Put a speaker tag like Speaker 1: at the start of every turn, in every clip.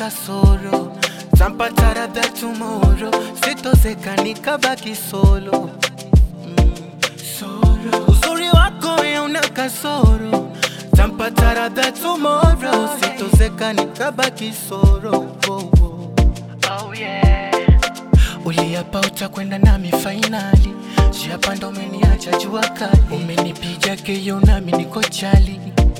Speaker 1: kasoro tampata labda tomorrow sitozeka nikabaki solo mm, soro uzuri wako ya una kasoro tampata labda tomorrow sitozeka nikabaki solo oh, oh. Oh, yeah. Uliapa utakwenda nami fainali, jiapa ndo umeniacha jua kali, umenipiga keyo nami niko chali,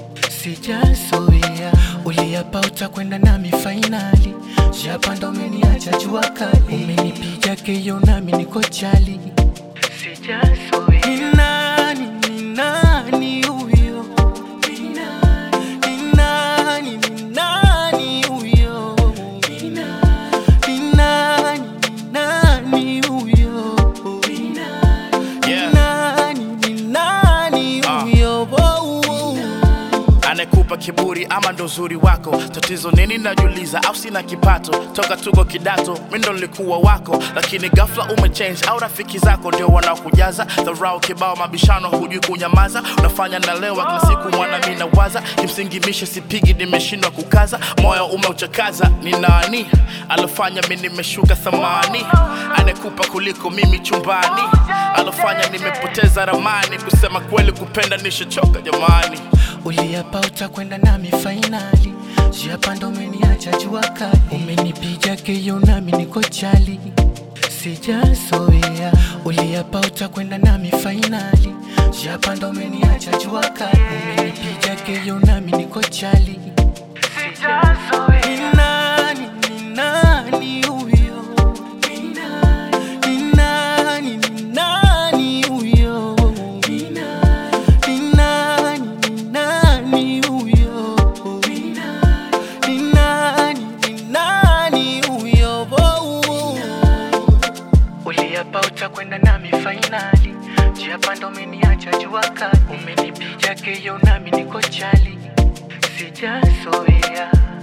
Speaker 1: sijazoea. Uliapa utakwenda nami fainali, jiapa ndo umeniacha jua kali, umenipiga keyo nami niko chali, sijazoea. Ni nani, ni nani huyo? Ni nani, ni nani, ni nani huyo? Ni nani? Ni nani, ni nani huyo? Ni nani,
Speaker 2: Yeah.
Speaker 1: ni nani, ni nani
Speaker 2: Ah.
Speaker 1: huyo? Oh, oh.
Speaker 2: anekupa kiburi ama ndo uzuri wako tatizo nini najuliza au sina kipato toka tuko kidato mi ndo nilikuwa wako lakini ghafla umechange au rafiki zako ndio wanaokujaza dharau kibao mabishano hujui kunyamaza unafanya nalewa kila siku mwana mi nawaza kimsingi mishe sipigi nimeshindwa kukaza moyo umeuchakaza ni nani alofanya mi nimeshuka thamani anekupa kuliko mimi chumbani alofanya nimepoteza ramani kusema kweli kupenda nishachoka jamani
Speaker 1: Uliapa utakwenda nami fainali, jiapa ndo umeniacha jua kali, umenipiga keyo nami niko chali, sijazoea. Uliapa utakwenda nami fainali, jiapa ndo umeniacha jua kali, umenipiga keyo nami niko chali, sijazoea. Ni nani, ni nani huyo? Ni nani, ni nani, ni nani huyo? Ni nani, ni nani, ni nani huyo? Ni nani, ni nani, ni nani huyo? Oh, oh. Uliapa utakwenda nami fainali, jiapa ndo umeniacha jua kali, umenipiga keyo nami niko chali, sijazoea.